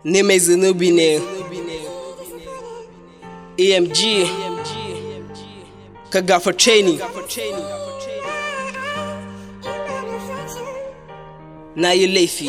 ni mai zunubi ne emg ka gafarce ni na yi laifi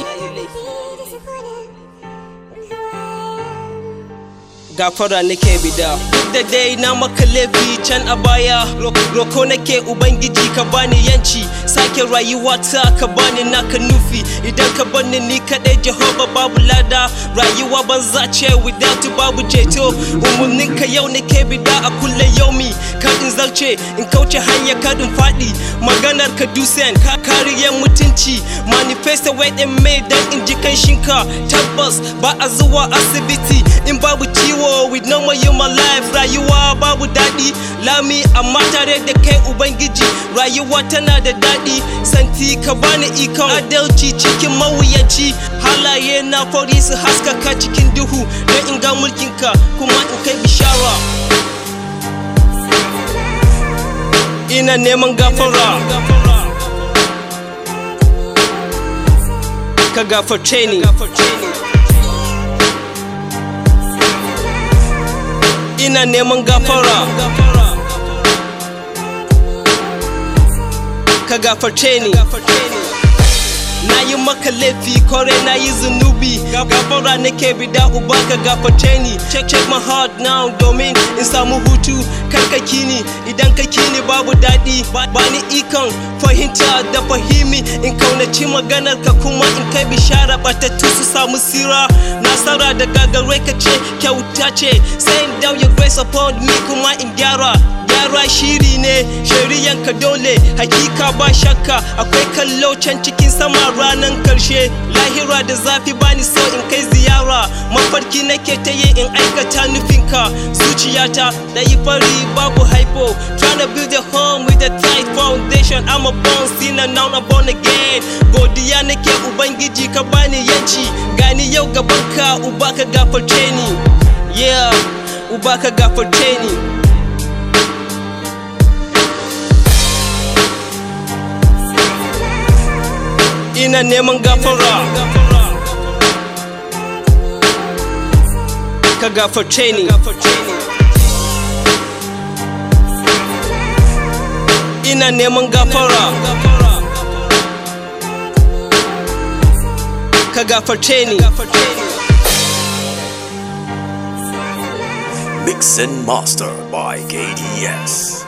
gafara nake bida duk da dai na maka laifi can a baya roko nake ubangiji ka bani yanci sake rayuwa ta ka bani naka nufi idan ka bani ni kadai jehova babu lada rayuwa banza ce without babu ceto umarnin ka yau nake bida a kulle yaumi ka in zarce in kauce hanya kadin faɗi maganar ka dusen ka kariyar mutunci manifesta wai ɗin mai dan in ji kanshinka tabbas ba a zuwa asibiti in babu ciwo with no more human life rayuwa babu daɗi lami amma tare da kai ubangiji rayuwa tana da daɗi santi ka bani ikon adalci cikin mawuyanci halaye na fari su haskaka cikin duhu don in ga mulkinka kuma in kai bishara ina neman gafara ka gafarce ni ina neman gafara ka gafarce ni na yi maka laifi kore na yi zunubi gafara nake bida uba ka gafarce ni check check my heart now domin in samu hutu kar ka kini idan ka kini babu daɗi ba ni ikon fahimta da fahimi in kaunaci maganar ka kuma in kai bishara batattu su samu sira nasara da gagarai ka ce kyauta ce saying down your grace upon me kuma in gyara gyara shiri ne shari'an ka dole hakika ba shakka akwai kallo can cikin sama ranan karshe lahira da zafi bani so in kai ziyara mafarki nake ta yi in aikata nufinka zuciyata da yi fari babu haifo trying to build a home with a tight foundation I'm a born sinner now I'm born again godiya nake ubangiji ka bani yanci gani yau gabanka uba ka gafarce ni yeah uba ka gafarce ni ina neman gafara ka gafarce ni ina neman gafara ka gafarce ni Mix and Master by KDS.